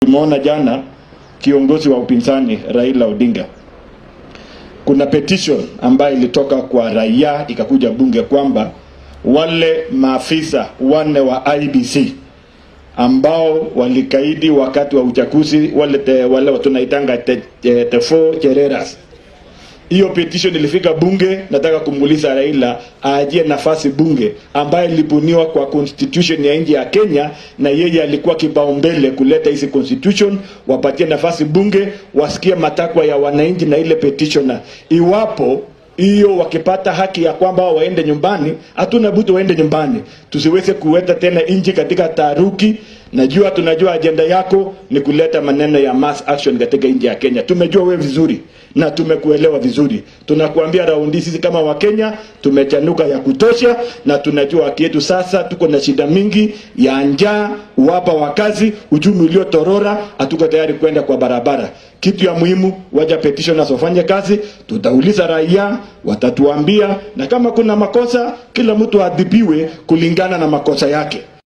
Tumeona jana kiongozi wa upinzani Raila Odinga, kuna petition ambayo ilitoka kwa raia ikakuja bunge kwamba wale maafisa wanne wa IBC ambao walikaidi wakati wa uchaguzi wale te, wale tunaitanga te, te, te four chereras hiyo petition ilifika bunge. Nataka kumuuliza Raila aajie nafasi bunge ambayo ilibuniwa kwa constitution ya nchi ya Kenya, na yeye alikuwa kipaumbele kuleta hizi constitution, wapatie nafasi bunge, wasikie matakwa ya wananchi na ile petitioner. Iwapo hiyo wakipata haki ya kwamba waende nyumbani, hatuna budi waende nyumbani, tusiweze kuweta tena nchi katika taharuki. Najua tunajua ajenda yako ni kuleta maneno ya mass action katika nchi ya Kenya. Tumejua wewe vizuri na tumekuelewa vizuri. Tunakuambia raundi, sisi kama Wakenya tumechanuka ya kutosha, na tunajua haki yetu. Sasa tuko na shida mingi ya njaa, uhaba wa kazi, uchumi uliotorora, hatuko tayari kwenda kwa barabara. Kitu ya muhimu, waja petitioners wafanye kazi, tutauliza raia, watatuambia, na kama kuna makosa, kila mtu adhibiwe kulingana na makosa yake.